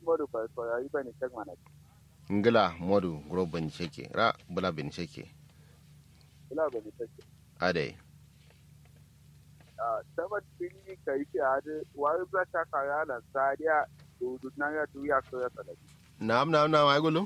modu fa ko yi bani tek mana ngila modu gro ban sheke ra bula bin sheke ila bani tek ade ah sabat bini kai ti ade wa ba ta ka ya na sadia du du na ya du ya so ya tala nam nam nam ay gulum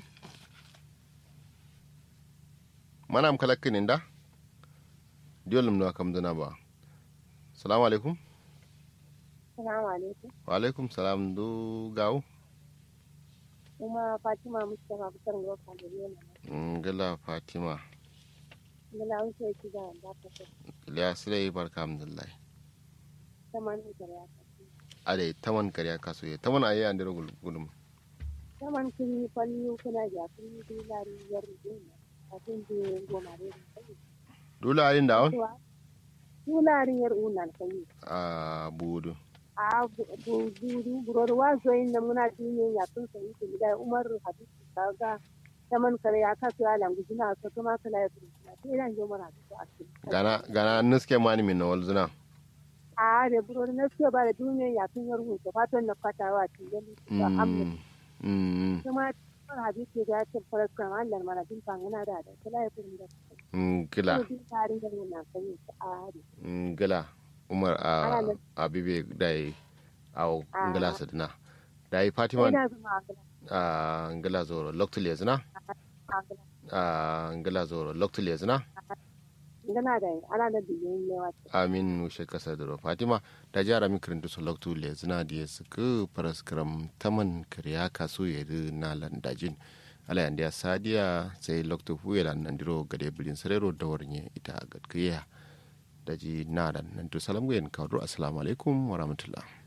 manam kala kinin da diolum no kam dana ba salamu alaikum Salamu alaikum. wa alaikum salam du gaw Kuma Fatima Mustapha kusan roka da yana. ngila fatima Mula wuce ki da da ta ce. iliya sile barka alhamdulillah Saman da ya ta. ade taman kariya kaso ye taman ayi andiro gulum Saman kiri falli kuna ja kiri dilari yar dina. Kafin da goma da sai. dula ayin da on Dilari yar unan sai. a budu A bu du buror wa zo inda muna dinne ya tun sai ki da Umar Hadisi kaga saman kare ya kasu ya langu jina so kuma kala ya tun. Sai ran jo mara su a cikin. gana gana nuske mani min na walzuna a da buror na suke ba da duniya ya tun yar hutu fatan na fatawa cikin da amma Mm, mm, kuma cikin hadisi da ya ce farkon Allah mana bin fangana da da kula ya fi da mm, gila bin tarin da na sani a hari mm, gila umar a Ana nan. abibe dai a Ah. ngila sadina dai fatima ina zama a a ngila zoro loktul yazna gala a ngila zoro loktul yazna ngana da ana da biyan yawa amin nushe kasa duro fatima da jara mi kirintu so loktul yazna da suka paraskram taman kriya kaso yedi na landajin ala yandiya sadiya sai loktu huyelan nandiro gade bilin sarero da warnye ita gadkiya daji nadan nan to salam gayen kawdro assalamu alaikum wa rahmatullah